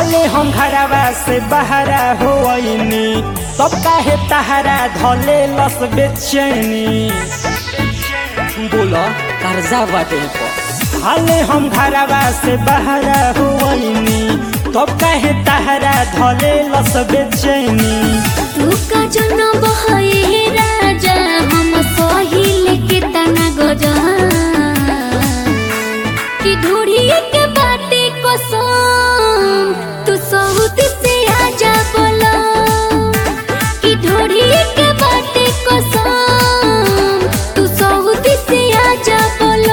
हाले हम घरवा से बहरा होइनी तब काहे तहरा धले लस बेचैनी बोला कर्जा बाटे पर हाले हम घरवा से बहरा होइनी तब काहे तहरा धले लस बेचैनी तू का जन बहे राजा हम सहिले के तना गजा कि ढूढ़ी के बाटे कसम तू सहुत से आजा बोला कि ढूढ़ी के बाटे कसम तू सहुत से आजा बोला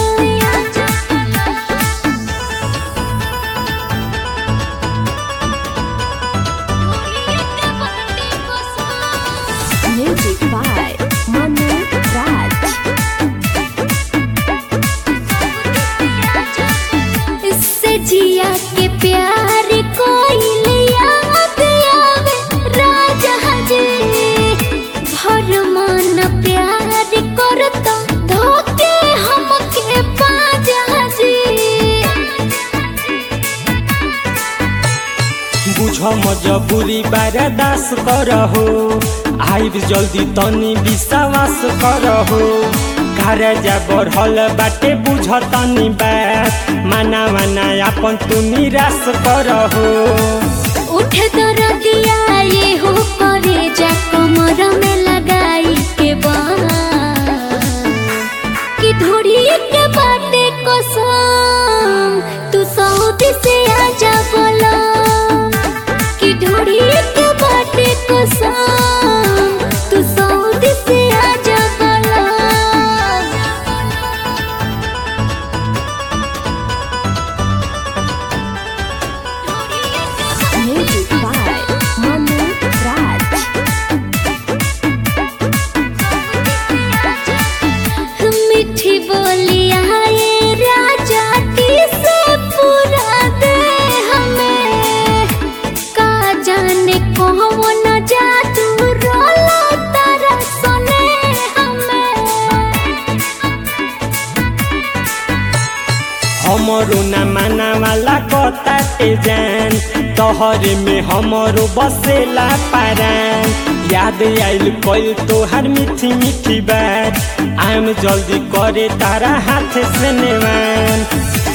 Music by Manu Raj. इससे जिया के प्यार कोई याद आवे राजा जी भर मन प्यार करता धोके हमके पाजा जी बुझ मजबूरी बारदास करहो आइब जल्दी तनी विश्वास करहो कर्जा बढ़ल बाटे बुझ तनी बात माना माना अपन तू निराश करहो उठ दरदिया ये हो करे जा कमर में लगाई के बाँ कि ढूढ़ी के बाटे कसम तू सऊदी से आजा बोला कि ढूढ़ी के बाटे कसम तू सऊदी से आजा बोला Music by Manu Raj. मीठी बोलिया ये राजा की से पूरा दे हमें का जाने कौन जादू रोला तारा सुने हमें हमरो न माना वाला कता ते जान तोहरे में हमरो बसेला पारान याद आइल कइल तोहार मीठी मीठी बात आम जल्दी करे तारा हाथ से नेवान